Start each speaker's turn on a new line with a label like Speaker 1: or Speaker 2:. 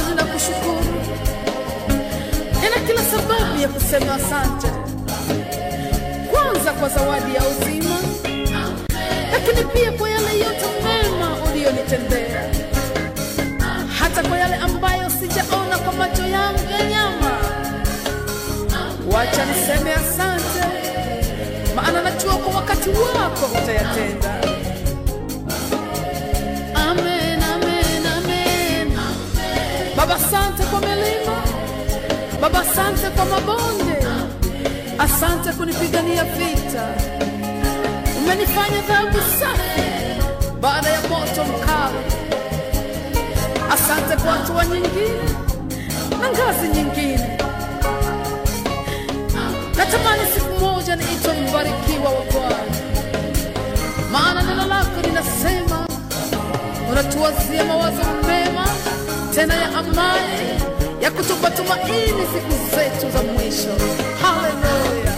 Speaker 1: ninakushukuru, nina kila sababu ya kusema asante, kwanza kwa zawadi ya uzima, lakini pia kwa yale yote mema uliyonitendea, hata kwa yale ambayo sijaona kwa macho yangu ya nyama. Wacha niseme asante, maana najua kwa wakati wako utayatenda. Amen, amen, amen. Baba, asante kwa milima, Baba, asante kwa mabonde, asante kunipigania vita. Umenifanya dhahabu safi baada ya moto mkali. Asante kwa hatua nyingine na ngazi nyingine. Natamani siku moja niitwe mbarikiwa wa Bwana, maana neno lako linasema unatuwazia mawazo mema tena ya amani ya kutupa tumaini siku zetu za mwisho. Haleluya!